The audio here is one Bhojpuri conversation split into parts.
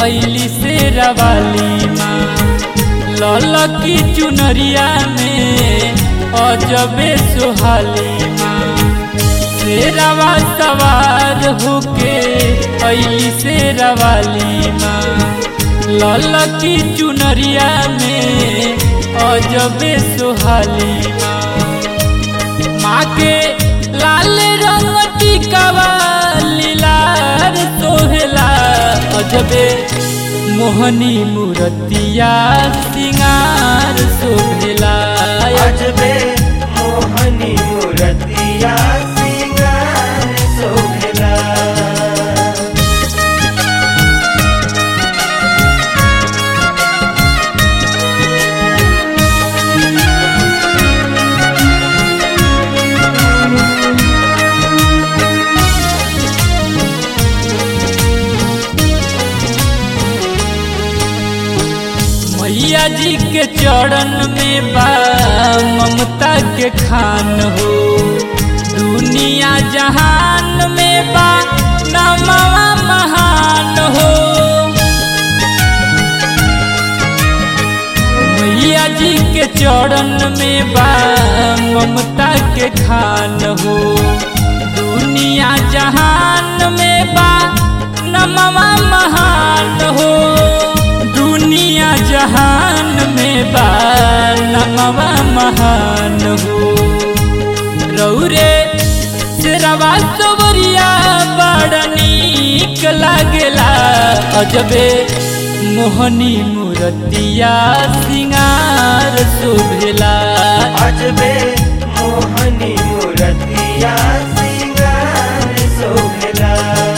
ऐली से रवाली माँ ललकी चुनरिया में अजबे सुहाली माँ शेरवा सवार होके ऐली से रवाली माँ ललकी चुनरिया में अजबे सुहाली माँ माँ के लाल रंग टिकावा लीलार सोहेला अजबे मोहनी मूर्तिया सिंगार शोभेला अजबे मोहनी मूर्तिया सिंगार शोभेला मैया जी के चरण में बा ममता के खान हो दुनिया जहान में बा नमवा महान हो मैया जी के चरण में बा ममता के खान हो दुनिया जहान में बा नमवा महान हो दुनिया जहान में बा नमवा महान हो रौरे शेरवा सबरिया बड़ नीक लागेला अजबे मोहनी मूर्तिया सिंगार शोभेला अजबे मोहनी मूर्तिया सिंगार शोभेला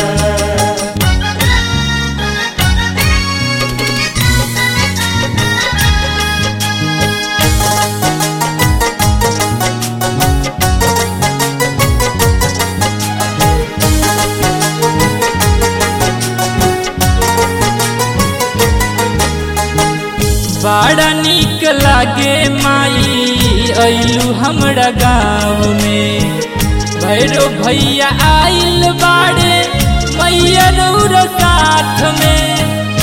बड़ा नीक लागे माई अइलू हमरा गाँव में भैरो भैया आइल बाड़े मैया रौर साथ में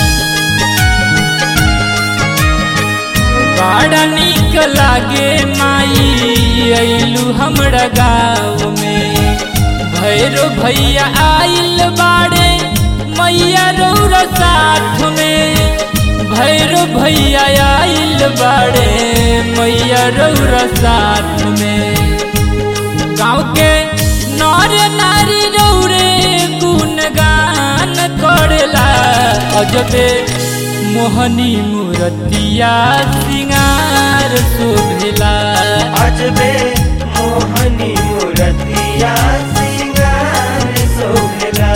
बड़ा नीक लागे माई अइलू हमरा गाँव में भैरो भैया आइल बाड़े मैया रौर साथ में भैरो भैया आइल बाड़े मैया रौर साथ में गाँव के नर नारी रौरे गुणगान करेला अजबे मोहनी मूर्तिया सिंगार शोभेला अजबे मोहनी मूर्तिया सिंगार शोभेला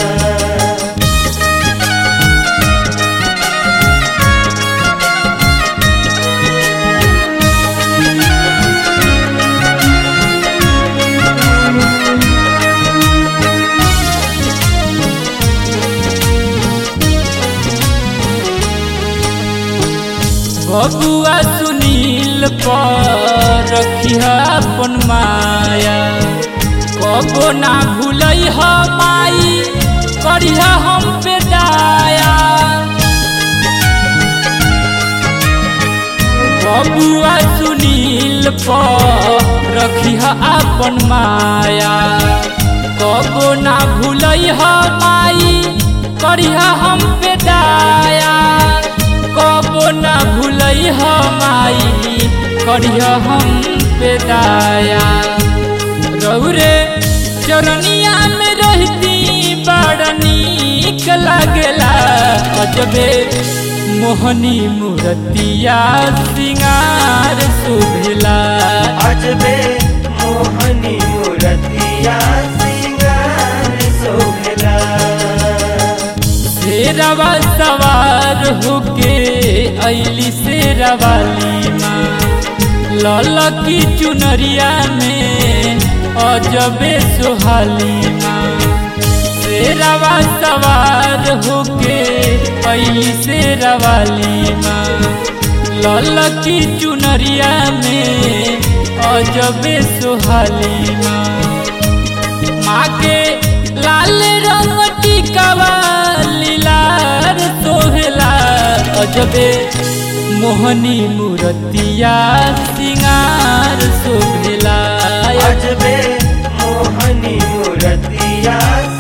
बबुआ सुनील पर रखिया अपन माया कबो ना भूलै ह माई करिह हम पे दाया बबुआ सुनील पर रखिह अपन माया कबो ना भूलै ह माई करिह हम पे दाया कबो ना भूलै ह माई करिह हम पे दाया रौरे चरनिया में रहती बड़ नीक लागेला अजबे मोहनी मूर्तिया सिंगार शोभेला अजबे मोहनी मूर्तिया सिंगार शोभेला शेरवा सवार होके ऐली शेरवाली माँ ललकी चुनरिया में अजबे सुहाली माँ शेरवा सवार होके ऐली शेरवाली माँ ललकी चुनरिया में अजबे सुहाली माँ माँ के लाल रंग टिकावा लीलार तो अजबे मोहनी मूर्तिया सिंगार शोभेला अजबे मोहनी मूर्तिया